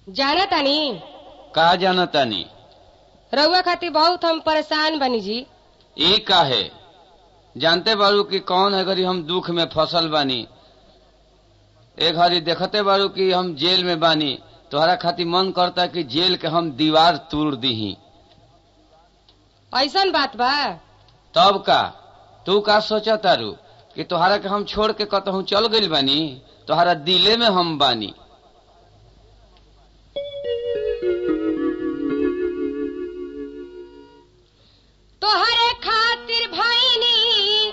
जाना तानी का जाना तानी रउआ खातिर बहुत हम परेशान बनी जी ई काहे जानते बारू कि कौन है घड़ी हम दुख में फसल बानी एक घड़ी देखते बारू कि हम जेल में बानी तोहरा खातिर मन करता कि जेल के हम दीवार तोड़ दीही ऐसन बात बा तब का तू का सोचा तारू कि तोहरा के हम छोड़ के कतहूँ चल गइल बानी तोहरा दिले में हम बानी तोहरे खातिर भैनी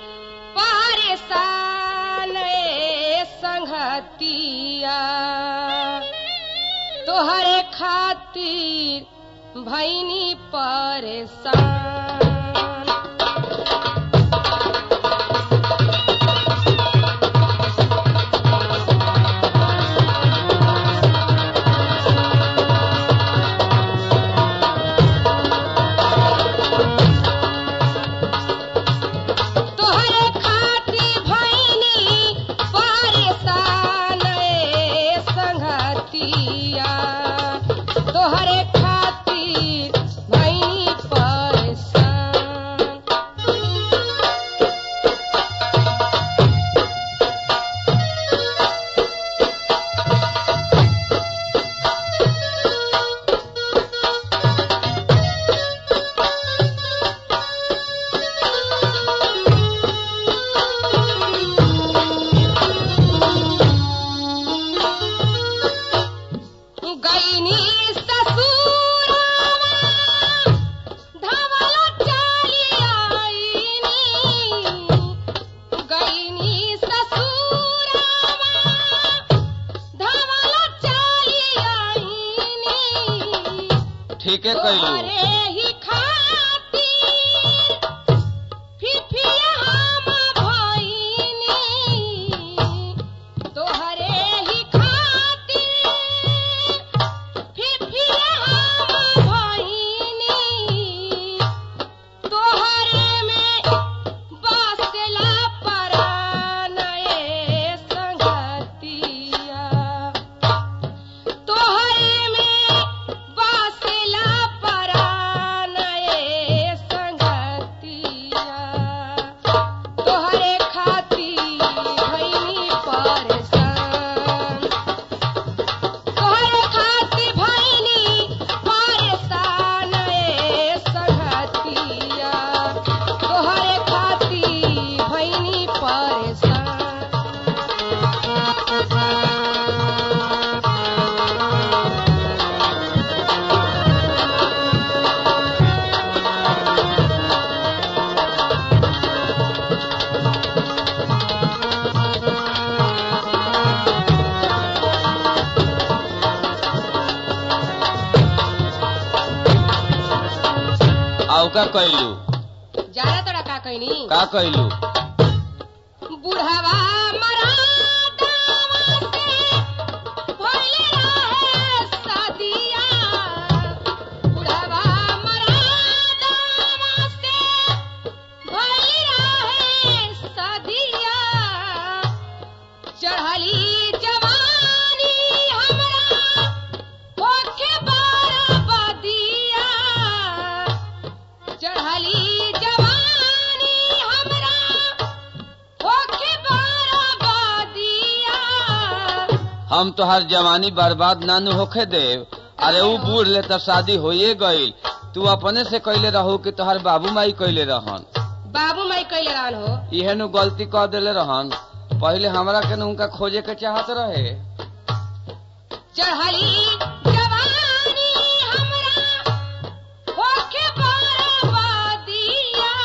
परेशान ए संगतिया तोहरे खातिर भैनी परेशान तोहरे खातिर भैनी परेशान ए संगतिया तोहरे खातिर भैनी परेशान गईनी ससुरावा धवल चली आईनी गईनी ससुरावा धवल चली आईनी ठीके कैलू तोहरे ही खातिर फिफिया हम भइनी तोहरे ही खातिर फिफिया हम भइनी तोहरे में बसला परान ए संगतिया तोहरे में बसला परान ए संगतिया तोहरे खातिर भइनी परेशान तोहरे खातिर भइनी परेशान ए संगतिया तोहरे खातिर भइनी परेशान आउ का कैलू जाना तोरा का कहनी का कैलू बुढ़वा मरादावा से भइल रहे सदिया बुढ़वा मरादावा से भइल रहे सदिया चढ़ली जवानी हमरा होखे बरबदिया चढ़ली जवानी हमरा होखे बरबदिया हम तोहार जवानी बर्बाद नानू होखे देव अरे ऊ बूढ़ ले तब शादी होइए गईल तू अपने से कैले रहू कि तोहार बाबू माई कैले रहन बाबू माई कैले रहन हो इहे नु गलती कर देले रहन पहले हमरा के न उनका खोजे के चाहत रहे चढ़ली जवानी हमरा होखे बरबदिया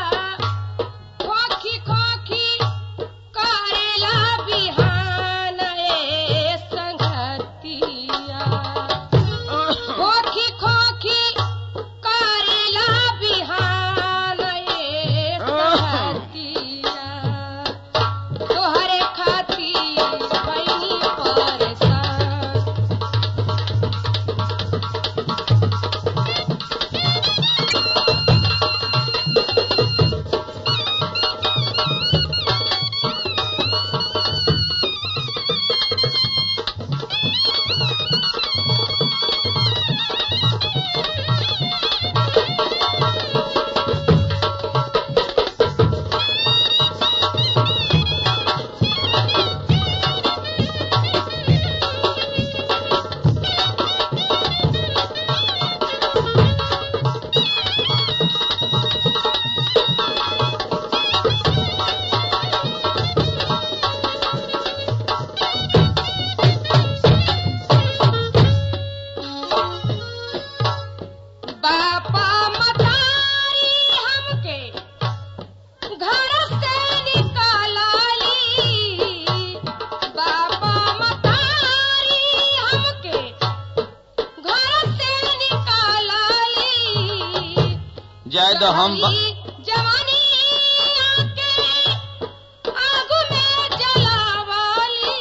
खोखी खोखी करेला बिहान ए संगतिया खोखी खोखी करेला बिहान ए संगतिया तोहरे खातिर भइनी परेशान दो हम ब- चढ़ली जवानी आके आगू में जलावाली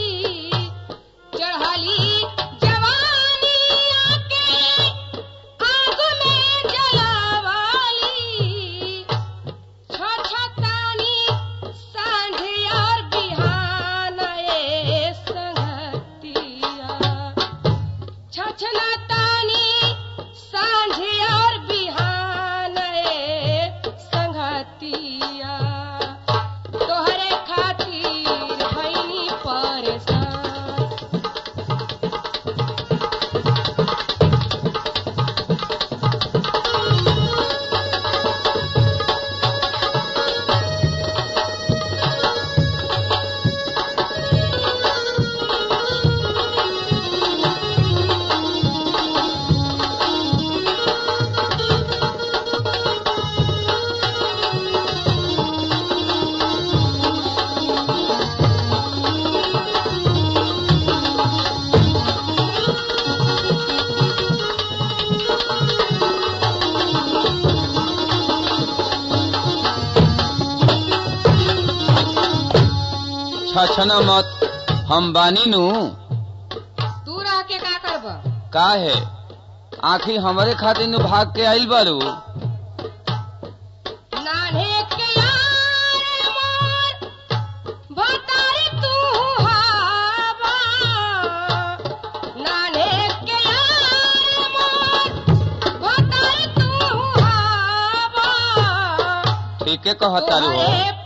चढ़ली जवानी आके आगू में जलावाली छछतानी सांझे और बिहान ए संगतिया छछनतानी सांझे और बिहान ए संगतिया तोहरे खातिर भइनी परेशान छछना मत हम बानी नु तू रह के का करब का है आखिर हमरे खातिर नु भाग के आइल बारू नान्हे के यार मोर भतारी तू हावा नान्हे के यार मोर भतारी तू हावा ठीके कहतारू हो तोहरे